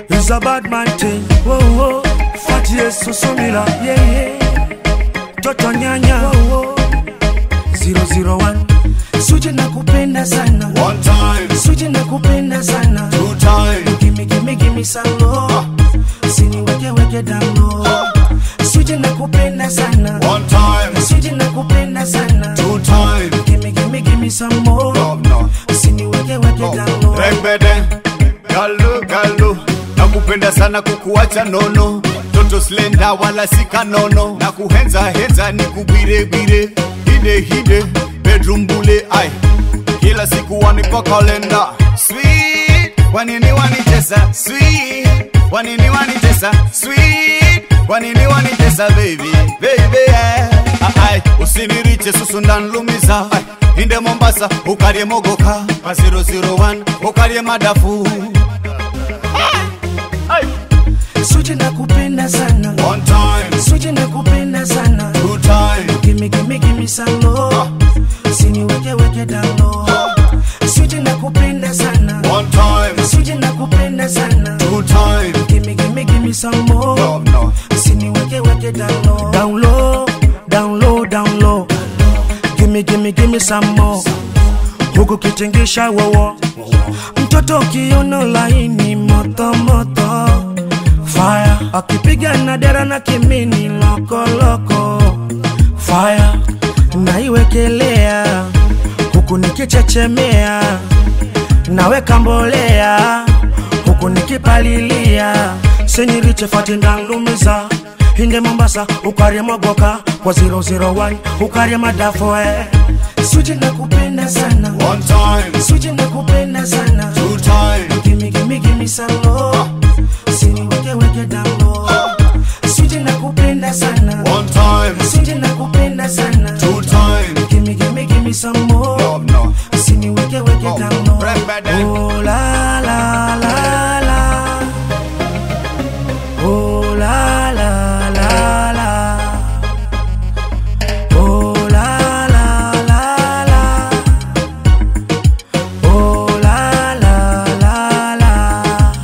It's a bad man thing. Whoa, whoa. Fat yes, susumila. Yeah, yeah. Toto nyanya. Whoa, whoa. 001. Suje na kupenda sana. One time, Suje na kupenda sana. two time, Gimme, gimme, gimme some more. Usiniweke weke down low. Suje na kupenda sana. one time, Suje na kupenda sana. two time. Gimme, gimme, gimme some more. No, no. Usiniweke weke down low. Rembede, galo galo, nakupenda sana kukuacha nono, toto slenda wala sika nono, na kuhenza henza ni kubirebire, hide hide, bedroom bule ai, kila siku wanipa kalenda, sweet, wanini wanitesa, sweet, wanini wanitesa, sweet, wanini wanitesa baby, baby yeah. Ai, usiniriche susu ndanlumiza ai, inde Mombasa ukarye mogoka pa 001 ukarye madafu Suje na kupenda sana. one time Suje na kupenda sana. two time Gimme, gimme, gimme some more. Usiniweke weke down low. Suje na kupenda sana. one time Suje na kupenda sana. two time Gimme, gimme, gimme some more. no no Usiniweke weke down low. Down low, down low, down low. Gimme, gimme, gimme some more. Huku kitingisha wowo. Mtoto kiuno laini moto moto. Fire akipiga na dera na kimini loko loko. Fire naiwekelea huku nikichechemea, naweka mbolea huku nikipalilia, senyiriche fatindanglumiza hinde Mombasa ukarye mogoka kwa 001 ukarye madafoe suje na kupenda sana one time suje na kupenda sana two time Gimme, gimme, gimme some more. Usiniweke weke down low. Sije na kupenda sana. one time Sije na kupenda sana. two time Gimme, gimme, gimme some more. no no Usiniweke weke down low. Rembede. Oh la la la la. Oh la la la la. Oh la la la la. Oh la la la la.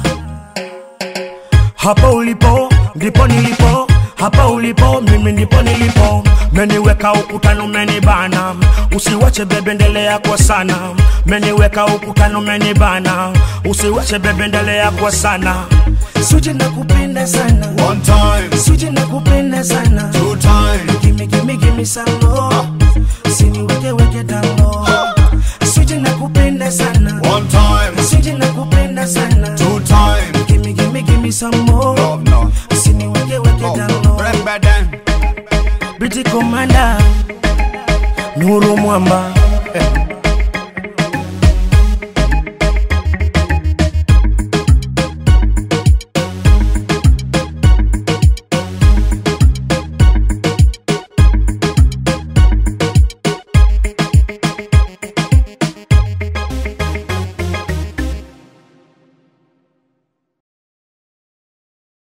Hapa ulipo ndipo nilipo, hapa ulipo mimi ndipo nilipo. Meniweka ukutano, menibana, usiwache bebe, endelea kwa sana. Meniweka ukutano, menibana, usiwache bebe, endelea kwa sana. Suje na kupenda sana, one time suje na kupenda sana. two time Gimme, gimme, gimme some more. Usiniweke weke down low. Suje na kupenda sana, one time suje na kupenda sana. two time Gimme, gimme, gimme some more. no no Usiniweke weke down low. Rembede, Briti Commander Nuru Mwamba